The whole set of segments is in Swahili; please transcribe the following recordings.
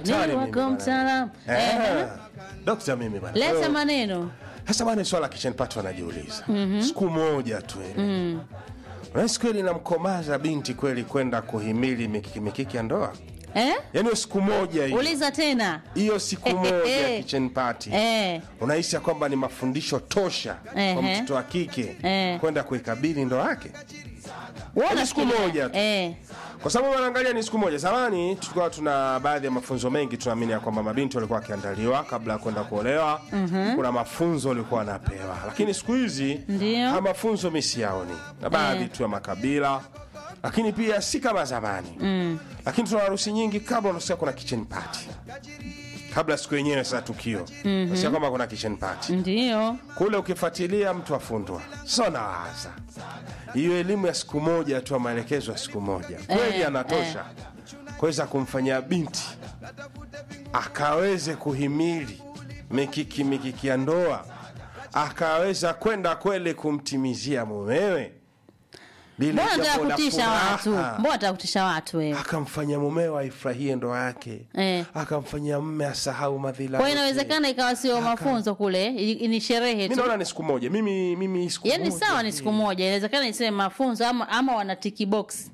daktari Ni mimi wako bwana. mtaalamu. Eh, Eh. dokta mimi bwana. leta Eh, maneno Sasa bwana, swala kitchen party wanajiuliza siku moja tu ile unahisi kweli namkomaza binti kweli kwenda kuhimili mikiki mikiki ya ndoa? eh? Yaani hiyo siku moja hiyo uliza tena hiyo siku moja ya kitchen party eh. unahisi ya kwamba ni mafundisho tosha kwa Ehe. mtoto wa kike Eh. kwenda kuikabili ndoa yake? Wewe Yaani siku unafikiria- moja tu. eh. kwa sababu wanaangalia ni siku moja. Zamani tulikuwa tuna baadhi ya mafunzo mengi, tunaamini ya kwamba mabinti walikuwa wakiandaliwa kabla ya kwenda kuolewa. Kuna mafunzo walikuwa wanapewa, lakini siku hizi Ndio. haya mafunzo mi siyaoni, na baadhi tu ya makabila, lakini pia si kama zamani lakini tuna harusi nyingi kabla unasikia kuna kitchen party kabla siku yenyewe sasa tukio unasikia kwamba kuna kitchen party ndio kule ukifuatilia mtu afundwa sasa nawaza hiyo elimu ya siku moja tu maelekezo ya siku moja kweli Eh, anatosha kuweza kumfanyia binti akaweze kuhimili mikiki mikiki ya ndoa akaweza kwenda kweli kumtimizia mumewe lile mbona jambo nataka la kutisha furaha. watu mbona nataka kutisha watu wewe akamfanya mumewe aifurahie ndoa yake Eh. akamfanyia mme asahau madhila kwa yote. inawezekana ikawa sio mafunzo kule i- ni sherehe mi tu naona ni siku moja mimi mimi siku yaani moja sawa ni siku moja inawezekana iseme mafunzo ama, ama wana tiki box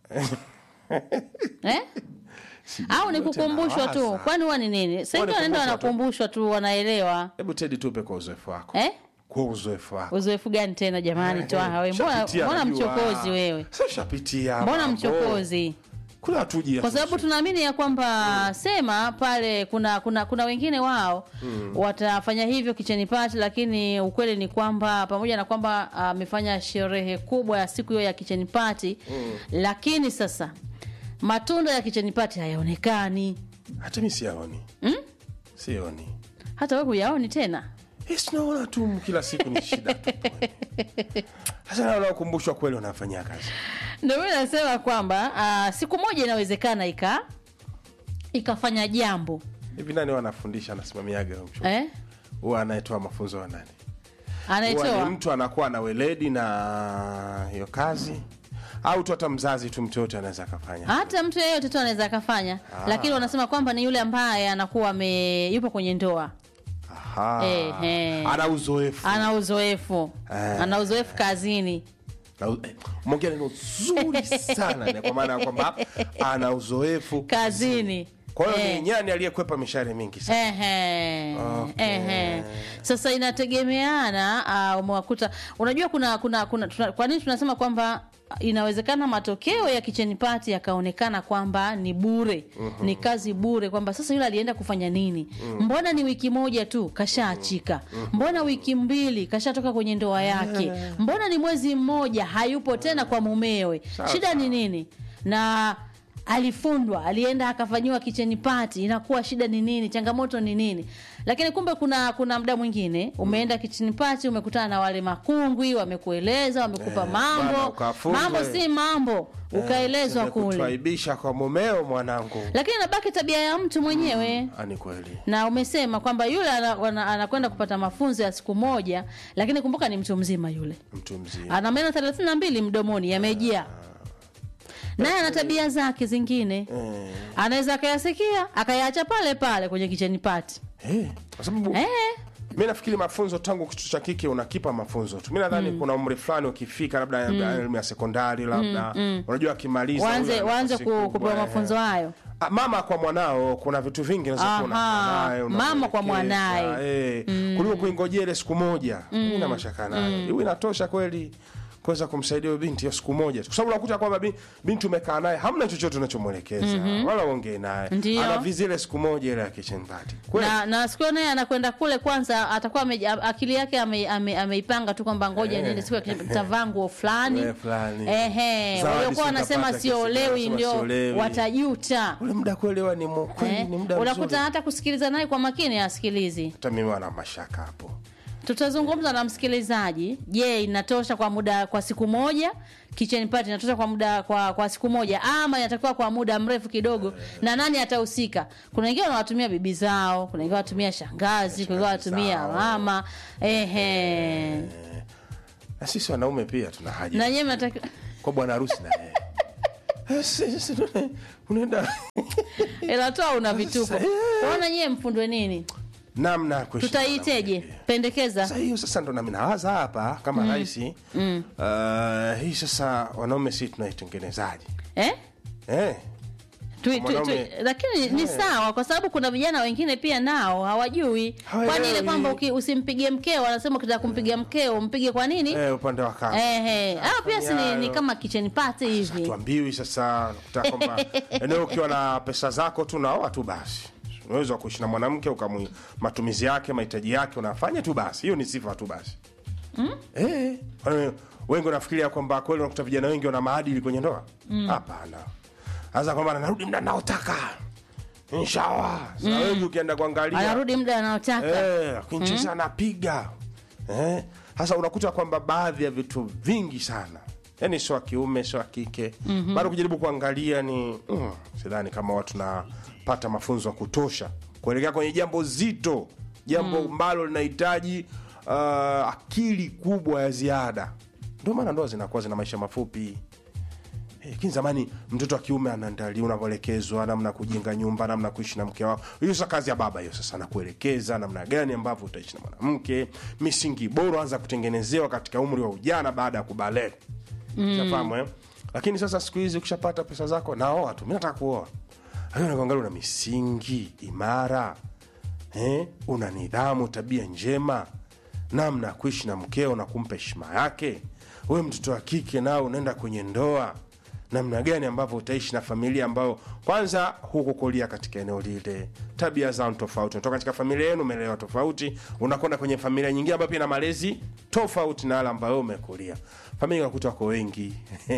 eh? au ni yote kukumbushwa tu nawaza. kwani huwa ni nini saingi Huwa ni wanaenda kukumbushwa tu. wanakumbushwa tu wanaelewa hebu tedi tupe kwa uzoefu wako eh? kwa uzoefu wako uzoefu gani tena jamani twaha we mbona, Shapitia, mbona najua. mchokozi wewe Sasa shapitia mbona mambo. mchokozi kuna hatuji kwa sababu tunaamini ya kwamba sema pale kuna kuna kuna wengine wao watafanya hivyo kicheni pati lakini ukweli ni kwamba pamoja na kwamba amefanya sherehe kubwa ya siku hiyo ya kicheni pati lakini sasa matunda ya kicheni pati hayaonekani hata mi siyaoni sioni hata we huyaoni tena Eh, sinaona tu kila siku ni shida tu. sasa naona ukumbushwa kweli wanafanyia kazi ndio mi nasema kwamba ah, siku moja inawezekana ika ikafanya jambo hivi nani wanafundisha anasimamiaga huyo mchungaji? eh? huwa anayetoa mafunzo wa nani huwa ni anaitoa mtu anakuwa na weledi na hiyo kazi au tu hata mzazi tu mtu yote anaweza akafanya hata mtu yeyote tu anaweza akafanya lakini wanasema kwamba ni yule ambaye anakuwa ame yupo kwenye ndoa Aha. Eh, eh. ana uzoefu ana uzoefu Eh. ana uzoefu kazini Na- eh, umeongea neno zuri sana ni kwa maana ya kwamba ana uzoefu kazini kwa hiyo Eh. ni nyani aliyekwepa mishare mingi sana Ehe, Okay. ehe. Sasa inategemeana uh, umewakuta unajua kuna kuna, kuna tuna, kwa nini tunasema kwamba inawezekana matokeo ya kicheni pati yakaonekana kwamba ni bure ni kazi bure kwamba sasa yule alienda kufanya nini mbona ni wiki moja tu kashaachika mbona wiki mbili kashatoka kwenye ndoa yake mbona ni mwezi mmoja hayupo tena kwa mumewe Sawa, shida ni sawa. nini na alifundwa alienda akafanyiwa kicheni pati inakuwa shida ni nini changamoto ni nini lakini kumbe kuna kuna mda mwingine umeenda kicheni pati umekutana na wale makungwi wamekueleza wamekupa Eh, bwana, mambo ukafunzwa. mambo si mambo ukaelezwa kule kuaibisha kwa mumeo mwanangu lakini nabaki tabia ya mtu mwenyewe ani kweli na umesema kwamba yule ana- wana- anakwenda kupata mafunzo ya siku moja lakini kumbuka ni mtu mzima yule mtu mzima ana meno thelathini na mbili mdomoni yamejaa naye ana tabia zake zingine Eh, anaweza akayasikia akayaacha pale pale kwenye kicheni pati eh, kwa sababu eh, mi nafikiri mafunzo tangu kitu cha kike unakipa mafunzo tu mi nadhani kuna umri fulani ukifika labda elimu ya sekondari labda unajua akimaliza waanze huyo waanze nafasi ku, kubwa, kupewa eh. mafunzo hayo Ah, mama kwa mwanao kuna vitu vingi unaweza kuwa Aha, unakaa naye, mama kwa unamwelekeza, mwanaye. eh, kuliko kuingojea ile siku moja mm. na mashaka nayo hiyo inatosha kweli kuweza kumsaidia huyo binti hiyo siku moja tu. kwa sababu unakuta kwamba bi- binti umekaa naye hamna chochote unachomwelekeza wala uongee naye Ndio. anavizi ile siku moja ile ya kitchen party kweli na, na siku hiyo naye anakwenda kule kwanza atakuwa ame, akili yake ameipanga ame, ameipanga tu kwamba ngoja Eh. niende siku ya tavaa nguo fulani Eh, fulani. ehe Zawadi waliokuwa si wanasema utapata siolewi kisika, ndio siolewi. watajuta ule muda kuelewa ni mu- kweli Eh, ni muda unakuta mzuri hata kusikiliza naye kwa makini asikilizi hata mimi wana mashaka hapo tutazungumza na msikilizaji je inatosha kwa muda kwa siku moja kitchen party inatosha kwa muda kwa, kwa siku moja ama inatakiwa kwa muda mrefu kidogo na nani atahusika kuna wengine wanawatumia bibi zao kuna wengine wanatumia shangazi kuna wengine wanatumia zao. mama ehe na sisi wanaume pia tuna haja na nyewe mnatakiwa kwa bwana harusi na yeye Eh, si- si- unaenda ila toa una vituko Eh. unaona nyie mfundwe nini namna ya kuishi na tutaiteje mwanamke. pendekeza Sasa hiyo sasa ndo nami nawaza hapa kama rais mm. uh, hii sasa wanaume si tunaitengenezaje eh? eh? tu, tu, tu, Mwanaume- lakini ni sawa kwa sababu kuna vijana wengine pia nao hawajui Hawaelewi. kwani ile kwamba uki- usimpigie mkeo anasema ukitaka kumpigia mkeo mpige kwa nini Eh, upande wa kazi eh, eh. Ah, pia si ni, hayo. ni kama kitchen party hivi tuambiwi sasa nakuta kwamba eneo ukiwa na pesa zako tu naoa tu basi unaweza kuishi na mwanamke ukamwi matumizi yake mahitaji yake unafanya tu basi hiyo ni sifa tu basi mm? eh, kwani wengi wanafikiria kwamba kweli unakuta vijana wengi wana maadili kwenye ndoa hapana hasa kwamba narudi mda naotaka inshallah sasa wengi ukienda kuangalia anarudi muda anaotaka Eh, akincheza anapiga eh, hasa unakuta kwamba baadhi ya vitu vingi sana yani sio wa kiume sio wa kike mm-hmm. bado kujaribu kuangalia ni mm, sidhani kama watu napata mafunzo ya kutosha kuelekea kwenye jambo zito jambo ambalo linahitaji uh, akili kubwa ya ziada ndio maana ndoa zinakuwa zina maisha mafupi Eh, lakini zamani mtoto wa kiume anaandalia unavyoelekezwa namna ya kujenga nyumba namna ya kuishi na mke wako hiyo sasa kazi ya baba hiyo sasa anakuelekeza namna gani ambavyo utaishi na mwanamke misingi bora anza kutengenezewa katika umri wa ujana baada ya kubalee mm. eh? lakini sasa siku hizi ukishapata pesa zako naoa tu mi nataka kuoa lakini unakuangalia una misingi imara eh? una nidhamu tabia njema namna ya kuishi na mkeo na kumpa heshima yake we mtoto wa kike nao unaenda kwenye ndoa namna gani ambavyo utaishi na familia ambayo kwanza hukukulia katika eneo lile tabia zao ni tofauti unatoka katika familia yenu umeelewa tofauti unakwenda kwenye familia nyingine ambayo pia na malezi tofauti na wale ambayo umekulia familia unakuta wako wengi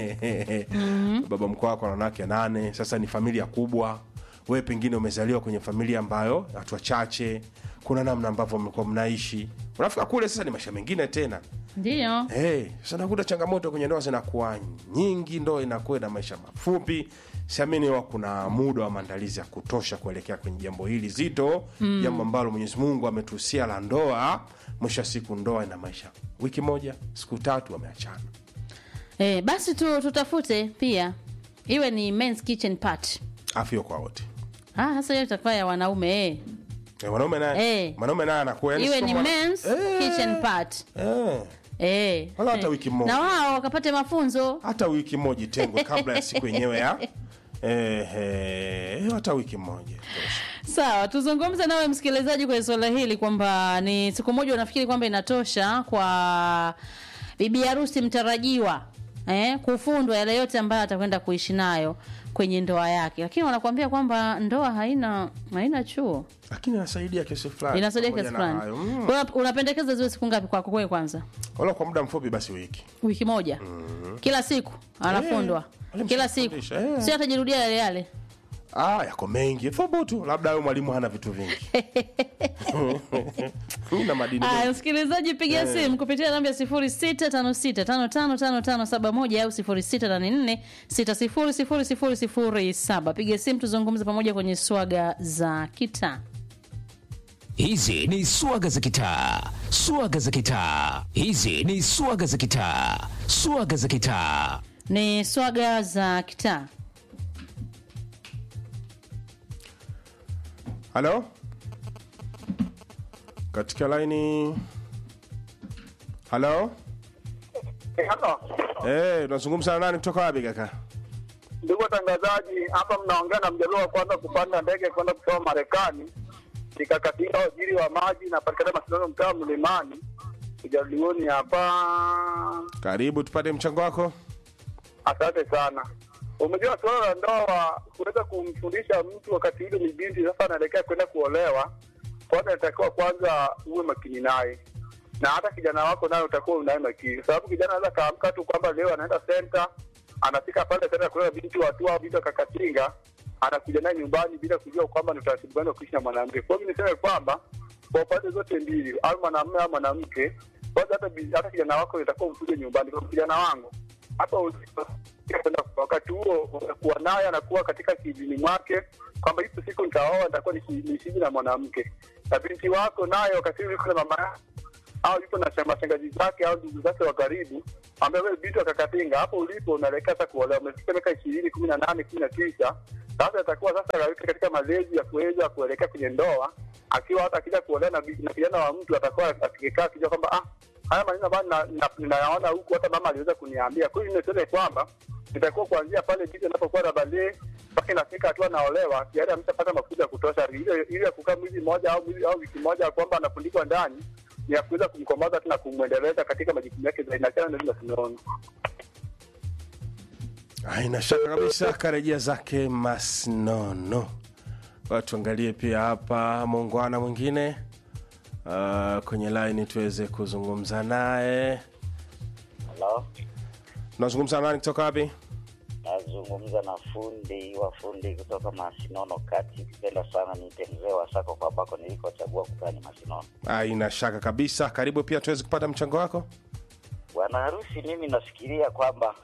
mm-hmm. baba mkoo wako na wanawake nane sasa ni familia kubwa wewe pengine umezaliwa kwenye familia ambayo watu wachache kuna namna ambavyo mlikuwa mnaishi unafika kule sasa ni maisha mengine tena ndio hey, sasa nakuta changamoto kwenye ndoa zinakuwa nyingi ndoa inakuwa na maisha mafupi siamini wa kuna muda wa maandalizi ya kutosha kuelekea kwenye jambo hili zito mm. jambo ambalo mwenyezi mungu ametuhusia la ndoa mwisho wa siku ndoa ina maisha wiki moja siku tatu wameachana eh, basi tu, tutafute pia iwe ni men's kitchen party afyo kwa wote ah, sasa hiyo itakuwa ya wanaume eh. Eh, mwanaume naye Eh. mwanaume naye anakuwa yani iwe sio ni mwana- men's Eh. kitchen party eh. eh. Wala hata Eh. wiki moja. na wao wakapate mafunzo hata wiki moja itengwe kabla ya siku yenyewe ya eh, eh, hata wiki moja tosha. sawa tuzungumze nawe msikilizaji kwenye suala hili kwamba ni siku moja unafikiri kwamba inatosha kwa bibi harusi mtarajiwa eh, kufundwa yale yote ambayo atakwenda kuishi nayo kwenye ndoa yake lakini wanakuambia kwamba ndoa haina haina chuo lakini inasaidia kesi fulani inasaidia pamoja kiasi na fulani hayo. Mm. Kwa hiyo unapendekeza ziwe siku ngapi kwako kwewe kwanza wala kwa muda mfupi basi wiki wiki moja kila siku anafundwa wale kila siku mshafundisha, eh. sio atajirudia yale yale ah, yako mengi thubutu labda huyo mwalimu hana vitu vingi mi na madini Aya, mengi. msikilizaji piga simu kupitia namba ya 0656555571 au 0684600007. Piga simu tuzungumze pamoja kwenye swaga za kitaa. Hizi ni swaga za kitaa, swaga za kitaa. Hizi ni swaga za kitaa, swaga za kitaa. Ni swaga za kitaa. halo katika laini halo Halo, Eh, unazungumza na nani kutoka wapi kaka ndugu watangazaji, hapa mnaongea na mjaluo wa kwanza kupanda ndege kwenda kusoma Marekani, nikakatika waziri wa maji na patikana mashindano mtaa wa Mlimani, ujaluoni hapa. karibu tupate mchango wako Asante sana. Umejua suala la ndoa, kuweza kumfundisha mtu wakati yule ni binti sasa anaelekea kwenda kuolewa, kwanza inatakiwa kwanza uwe makini naye, na hata kijana wako naye utakuwa unaye makini, kwa sababu kijana anaweza kaamka tu kwamba leo anaenda senta, anafika pale senta kulea binti watu au binti akakatinga, anakuja naye nyumbani bila kujua kwamba ni utaratibu gani wa kuishi na mwanamke. Kwa hiyo niseme kwamba kwa pande zote mbili, au mwanamume au mwanamke, kwanza hata bi- hata kijana wako itakuwa mkuje nyumbani, kwa kijana wangu hapa ulipo, kwenda wakati huo unakuwa naye anakuwa katika kidini mwake kwamba hipo siku nitaoa nitakuwa nishi- niishiji na mwanamke na binti wako naye wakati huo yuko na mama yake au yupo na shamba shangazi zake au ndugu zake wa karibu, ambaye wewe binti akakatinga hapo ulipo, unaelekea sasa kuolewa, umefika miaka ishirini, kumi na nane, kumi na tisa. Sasa itakuwa sasa kaweka katika malezi ya kuweza kuelekea kwenye ndoa, akiwa hata akija kuolewa na bi- na kijana wa mtu atakuwa akikaa akijua kwamba ah, haya maneno ambayo na- na- ninayaona huku, hata mama aliweza kuniambia. Kwa hiyo niseme kwamba itakuwa kuanzia pale binti anapokuwa na balee mpaka inafika hatua naolewa, tayari ameshapata mafunzo ya kutosha. Ile ile ya kukaa mwezi mmoja au mwezi au wiki moja kwamba anafundikwa ndani ni ya kuweza kumkomaza tu na kumwendeleza katika majukumu yake zaidi, na tena ndio tunaona haina shaka kabisa karejea zake masnono Kwa tuangalie pia hapa muungwana mwingine uh, kwenye laini tuweze kuzungumza naye Halo, tunazungumza nani kutoka wapi nazungumza na fundi wa fundi kutoka Masinono kati. Kipenda sana niite mzee wa sako kwa ambako nilikochagua kukaa ni Masinono. haina shaka kabisa karibu pia tuweze kupata mchango wako Bwana harusi, mimi nafikiria kwamba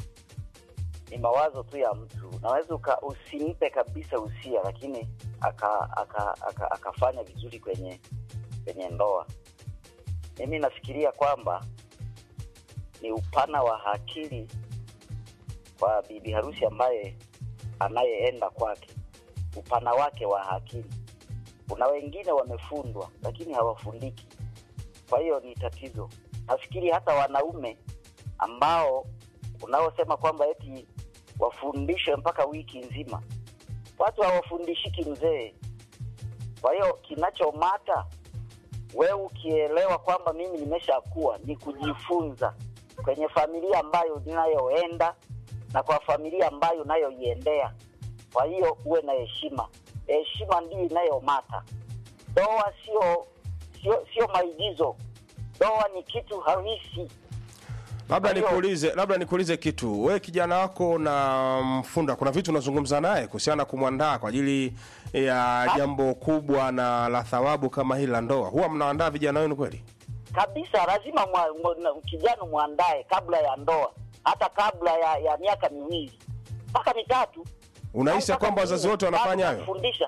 ni mawazo tu ya mtu, naweza uka usimpe kabisa usia, lakini aka, aka, aka, akafanya vizuri kwenye kwenye ndoa. Mimi nafikiria kwamba ni upana wa akili kwa bibi harusi ambaye anayeenda kwake, upana wake wa akili. Kuna wengine wamefundwa lakini hawafundiki, kwa hiyo ni tatizo. Nafikiri hata wanaume ambao unaosema kwamba eti wafundishwe mpaka wiki nzima, watu hawafundishiki mzee. Kwa hiyo kinachomata wewe ukielewa kwamba mimi nimeshakuwa ni kujifunza kwenye familia ambayo ninayoenda na kwa familia ambayo unayoiendea. Kwa hiyo uwe na heshima, heshima ndiyo inayomata. Ndoa sio sio sio maigizo, ndoa ni kitu halisi. labda Kwa hiyo- nikuulize labda nikuulize kitu we kijana wako na mfunda kuna vitu unazungumza naye kuhusiana na kumwandaa kwa ajili ya jambo kubwa na la thawabu kama hili la ndoa huwa mnaandaa vijana wenu kweli kabisa lazima mwa, mwa, na- kijana mwandae kabla ya ndoa, hata kabla ya, ya miaka miwili mpaka mitatu. unahisi ya Au mpaka kwamba wazazi minne, wote wanafanya bado hayo unamfundisha.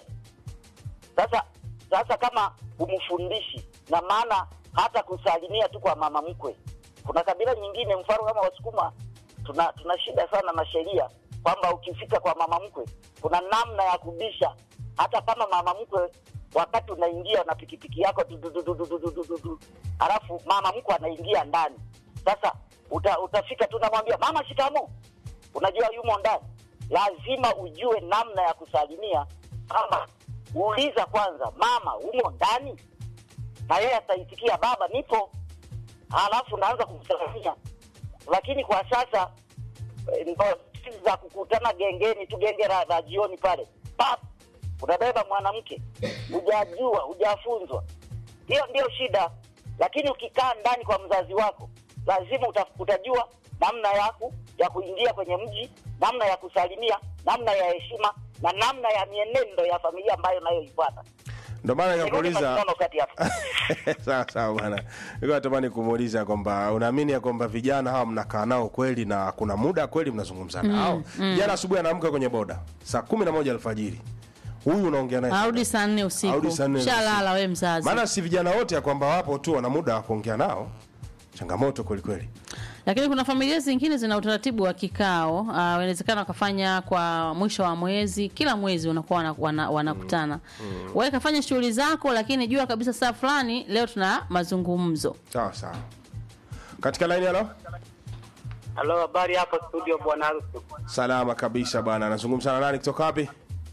Sasa sasa kama humfundishi, na maana hata kusalimia tu kwa mama mkwe. Kuna kabila nyingine, mfano kama Wasukuma, tuna tuna shida sana na sheria kwamba ukifika kwa mama mkwe kuna namna ya kubisha, hata kama mama mkwe wakati unaingia na pikipiki yako du- du- du- du- du- du- du- du- du. alafu mama mkwe anaingia ndani. Sasa uta, utafika tu namwambia mama, shikamo, unajua yumo ndani. Lazima ujue namna ya kusalimia, kama uuliza kwanza, mama umo ndani, na yeye ataitikia baba, nipo, halafu naanza kumsalimia. Lakini kwa sasa eh, ndo siku za kukutana gengeni tu, genge la, la jioni pale, pap, unabeba mwanamke, hujajua hujafunzwa. Hiyo ndio shida. Lakini ukikaa ndani kwa mzazi wako, lazima uta, utajua namna yaku ya kuingia kwenye mji, namna ya kusalimia, namna ya heshima na namna ya mienendo ya familia ambayo nayoifuata. ndio maana Nirudi nikakuuliza mashindano kati hapa. sawa sawa bwana nilikuwa natamani kumuuliza kwamba unaamini ya kwamba vijana hawa mnakaa nao kweli na kuna muda kweli mnazungumza nao jana asubuhi anaamka kwenye boda saa kumi na moja alfajiri huyu unaongea naye arudi saa nne usiku Arudi saa nne shalala we mzazi maana si vijana wote ya kwamba wapo tu wana muda wa kuongea nao changamoto kweli kweli lakini kuna familia zingine zina utaratibu wa kikao uh, inawezekana wakafanya kwa mwisho wa mwezi kila mwezi unakuwa wana- wana- wanakutana mm. wewe kafanya shughuli zako lakini jua kabisa saa fulani leo tuna mazungumzo sawa sawa katika laini halo Halo, habari hapo studio bwana harusi. salama kabisa bwana anazungumza na nani kutoka wapi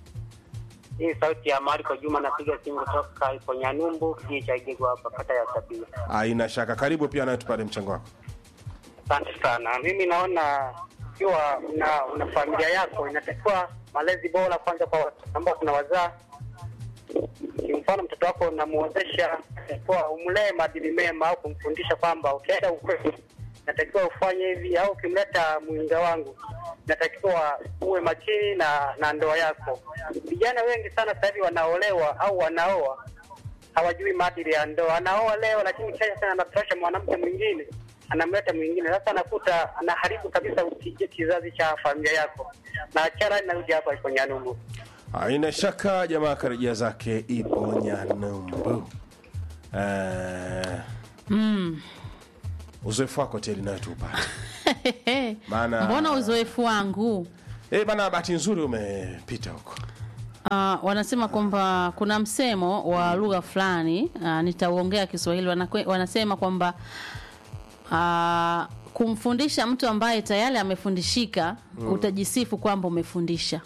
Hii sauti ya Marco Juma, napiga simu kutoka ipo Nyanumbu, kijiji cha Igego hapa kata ya Sabia. aina shaka karibu pia naye tupate mchango wako Asante sana. Mimi naona ikiwa una, una familia yako inatakiwa malezi bora kwanza kwa watu ambao kuna wazaa. Kimfano, mtoto wako unamuozesha kwa umlee maadili mema au kumfundisha kwamba ukienda ukweli natakiwa ufanye hivi, au ukimleta mwinga wangu natakiwa uwe makini na na ndoa yako. Vijana wengi sana sasa hivi wanaolewa au wanaoa hawajui maadili ya ndoa. Anaoa leo, lakini kesho tena anatosha mwanamke mwingine, anamleta mwingine. Sasa anakuta anaharibu kabisa uki- kizazi cha familia yako. Na achara narudi hapa ipo Nyanumbu. aina shaka jamaa karejea zake ipo nyanumbu Eh, uzoefu wako teli nayo tuupate Maana- mbona uzoefu wangu Eh, bana bahati nzuri umepita huko Uh, wanasema kwamba kuna msemo wa lugha fulani uh, nitauongea Kiswahili wanakwe, wanasema kwamba uh, kumfundisha mtu ambaye tayari amefundishika utajisifu kwamba umefundisha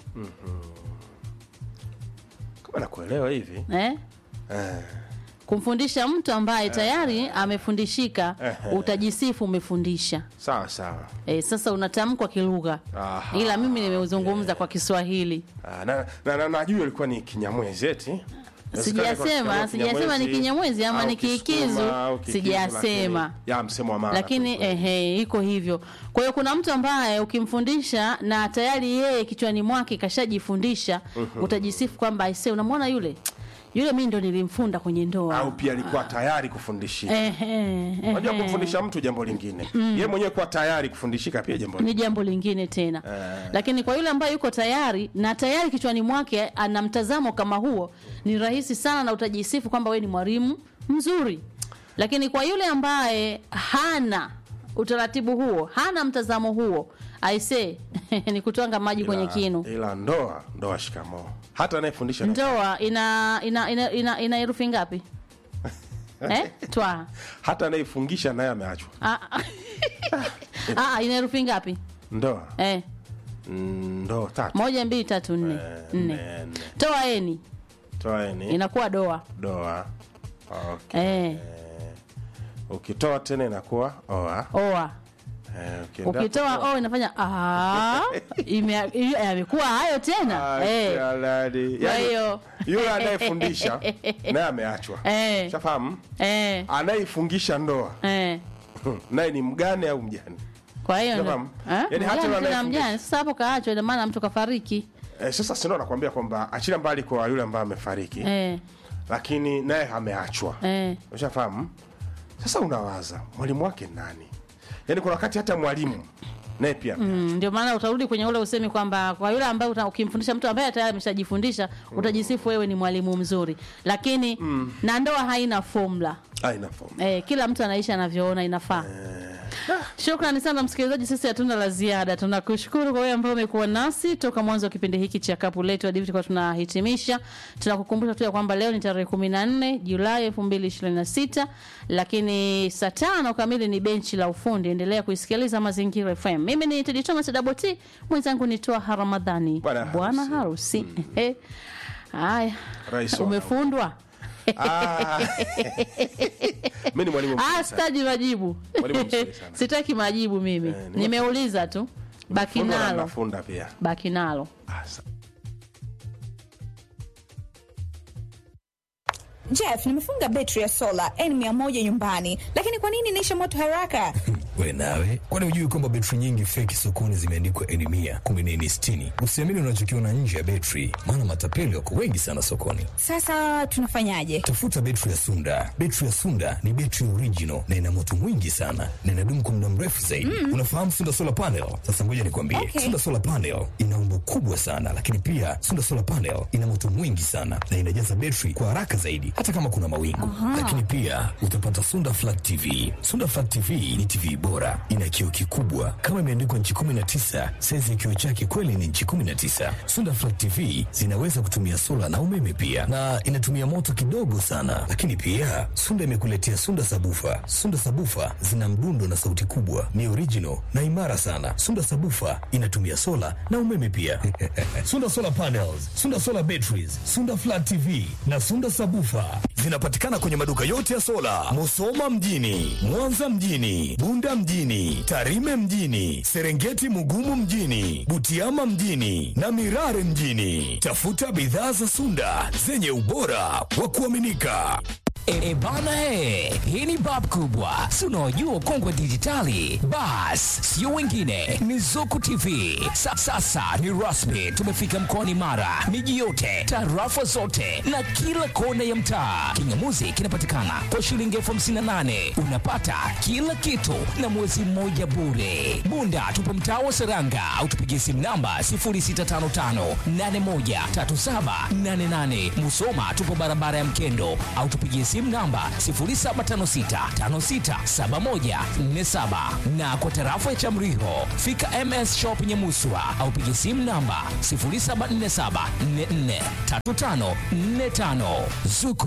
kama nakuelewa hivi eh? eh, kumfundisha mtu ambaye tayari amefundishika Ehe. utajisifu umefundisha sawa sawa e, sasa unatamkwa kilugha Aha. ila mimi nimeuzungumza kwa Kiswahili Ah, na na- na- najua ilikuwa ni kinyamwezi eti Inawezekana ilikuwa Sijasema, Kinyamwezi sijasema ni Kinyamwezi ama au ni Kiikizu, Kisukuma au Kiikizu, sijasema. lakini- ya msemo wa maana lakini kweli kweli. ehe, iko hivyo. Kwa hiyo kuna mtu ambaye ukimfundisha na tayari yeye kichwani mwake kashajifundisha, utajisifu kwamba aisee, unamwona yule yule, mimi ndo nilimfunda kwenye ndoa. au pia alikuwa tayari kufundishika Ehe, ehe. unajua kumfundisha mtu jambo lingine yeye mwenyewe kuwa tayari kufundishika pia jambo ni lingine jambo lingine tena Eh. lakini kwa yule ambaye yuko tayari na tayari kichwani mwake ana mtazamo kama huo ni rahisi sana na utajisifu kwamba we ni mwalimu mzuri lakini kwa yule ambaye hana utaratibu huo hana mtazamo huo aise ni kutwanga maji kwenye Ila- kinu ila ndoa ndoa shikamoo hata anayefundisha na- ndoa ina ina ina, ina, ina herufi ngapi eh? twa hata anayefungisha naye ameachwa Ah, ah. Ah, ina herufi ngapi ndoa eh? Mm, ndoa tatu moja mbili tatu nne Eh, nne nne, nne. toa eni toaeni inakuwa doa doa okay. eh, ukitoa tena inakuwa oa oa eh, ukienda ukitoa kutoa- o inafanya ah, ime- ime- yamekuwa hayo tena Ah, eh, jalali. kwa Yaani, hiyo yule anayefundisha naye ameachwa Eh. shafahamu eh, anayefungisha ndoa eh. naye ni mgane au mjane kwa hiyo ndo- Nafahamu. Eh, Yaani hata mjane yule tena anayefundisha. mjane sasa hapo kaachwa ina maana mtu kafariki eh, sasa sindo nakwambia kwamba achila mbali kwa yule ambaye amefariki eh, lakini naye ameachwa eh. ushafahamu sasa unawaza mwalimu wake nani yaani kuna wakati hata mwalimu naye pia Mm, ndio maana utarudi kwenye ule usemi kwamba kwa yule ambaye uta- ukimfundisha mtu ambaye tayari ameshajifundisha utajisifu wewe ni mwalimu mzuri lakini na ndoa haina formula aina fomu Eh, kila mtu anaishi anavyoona inafaa. Shukrani sana msikilizaji, sisi hatuna la ziada. Tunakushukuru kwa wewe ambao umekuwa nasi toka mwanzo wa kipindi hiki cha kapu letu hadi tulikuwa tunahitimisha. Tunakukumbusha tu ya kwamba leo ni tarehe 14 Julai 2026, lakini saa tano kamili ni benchi la ufundi. Endelea kuisikiliza Mazingira FM. Mimi ni Tedi Thomas Daboti, mwenzangu ni Toa Haramadhani, Bwana bwana harusi. Ehe. Haya, Rais wa umefundwa? Ah. mi ni mwalimu Ah, mzuri sana. sitaji majibu. Mwalimu mzuri sana. Sitaki majibu mimi. Eh, ni- Nimeuliza tu. Baki Fundwa na nalo. nafunda pia Baki nalo. Ah, sa- Jeff, nimefunga betri ya sola N100 nyumbani, lakini kwa nini inaisha moto haraka? we nawe kwani hujui kwamba betri nyingi feki sokoni zimeandikwa eni mia kumi na eni sitini usiamini unachokiona nje ya betri maana matapeli wako wengi sana sokoni Sasa tunafanyaje? tafuta betri ya sunda betri ya sunda ni betri original na ina moto mwingi sana na inadumu kwa muda mrefu zaidi unafahamu sunda solar panel sasa ngoja nikwambie Okay. sunda solar panel ina umbo kubwa sana lakini pia sunda solar panel ina moto mwingi sana na inajaza betri kwa haraka zaidi hata kama kuna mawingu lakini pia utapata sunda flat tv sunda flat tv ni tv bora ina kioo kikubwa kama imeandikwa nchi 19 saizi ya kioo chake kweli ni nchi 19 sunda flat tv zinaweza kutumia sola na umeme pia na inatumia moto kidogo sana lakini pia sunda imekuletea sunda sabufa sunda sabufa zina mdundo na sauti kubwa ni original na imara sana sunda sabufa inatumia sola na umeme pia sunda solar panels sunda solar batteries sunda flat tv na sunda sabufa zinapatikana kwenye maduka yote ya sola musoma mjini mwanza mjini bunda mjini tarime mjini serengeti mugumu mjini butiama mjini na mirare mjini tafuta bidhaa za sunda zenye ubora wa kuaminika E, e bana e, hii ni bab kubwa, si unaojua kongwe dijitali. Bas, sio wengine, ni Zuku TV. Sa, sasa ni rasmi, tumefika mkoani Mara, miji yote, tarafa zote na kila kona ya mtaa. Kingamuzi kinapatikana kwa shilingi elfu hamsini na nane unapata kila kitu na mwezi mmoja bure. Bunda tupo mtaa wa Seranga au tupigie simu namba 0655813788. Musoma tupo barabara ya Mkendo au tupigie simu simu namba 0756567147 na kwa tarafa ya Chamriho fika MS Shop Nyamuswa au piga simu namba 0747443545 Zuku